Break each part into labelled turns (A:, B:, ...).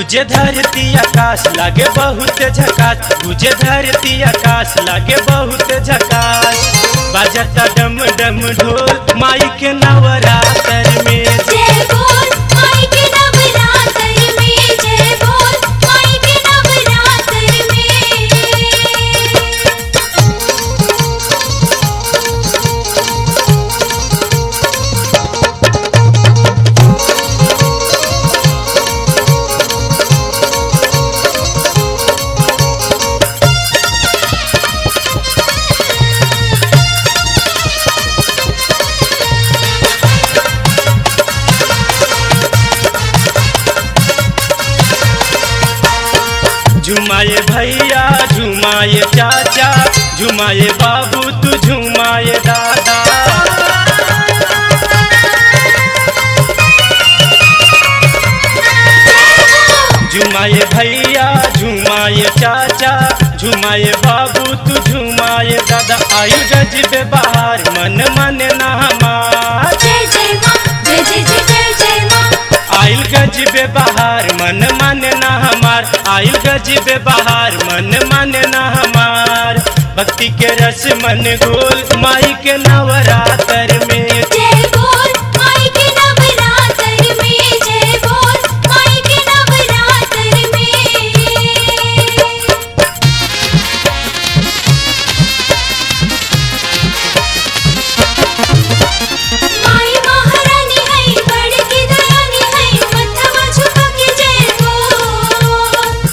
A: गुजे धरती आकाश लागे बहुत झकास गुजे धरती आकाश लागे बहुत झकास बाजता डम डम ढोल माई के नवरात्र में
B: जय बोल माई के नवरात्र में जय बोल माई के नवरात्र में
A: झुमाए भैया झुमाए चाचा झुमाए बाबू तू झुमाए दादा झुमाए भैया झुमाए चाचा झुमाए बाबू तू झुमाए दादा आयु गजबे बाहर मन मन ना हमार
B: जय जय माँ जय जय जय जय जय माँ
A: आइल गजबे बाहर मन मन ना हमार आइल गजबे बाहर मन मन ना हमार भक्ति के रस मन गोल माई के नवरात्र में
B: जय बोल माई के नवरात्र में जय बोल माई के नवरात्र में माई महारानी है बड़की दयानी है मथवा झुका के जय बोल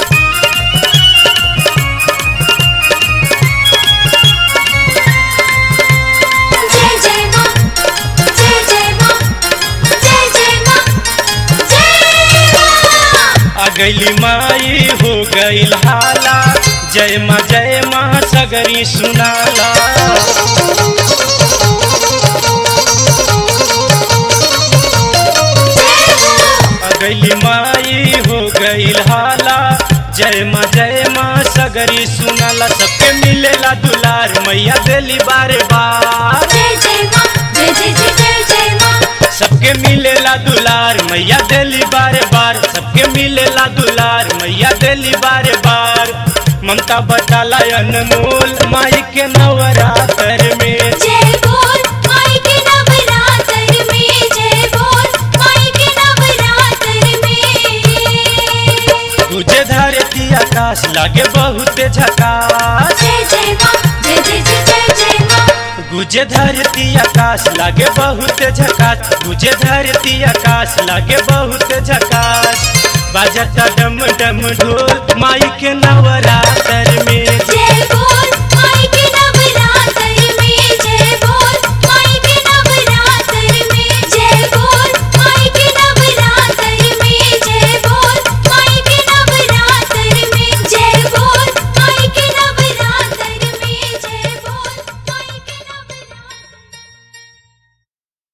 B: जय जय माँ जय जय माँ जय जय माँ जय माँ
A: आ गईली माई हो गईल हाला जय माँ जय माँ सगरी सुनाला आ गईली माई हो गईल हाला जय माँ जय माँ सगरी सुनाला सबके मिलेला दुलार मैया देली बारे बार
B: जय जय माँ जय जय जय जय जय माँ
A: सबके मिलेला दुलार मैया देली बारे बार सबके मिलेला दुलार मैया देली बारे बार ममता बताला अनमोल माई के नवरात्र में
B: जय बोल माई के नवरात्र में जय बोल माई के नवरात्र में
A: तुझे धरती आकाश लागे बहुत झकास
B: जय जय माँ जय जय जय जय जय माँ
A: गुजे धरती आकाश लागे बहुत झकास गुजे धरती आकाश लागे बहुत झकास बाजता डम डम ढोल माई के नवरात्र में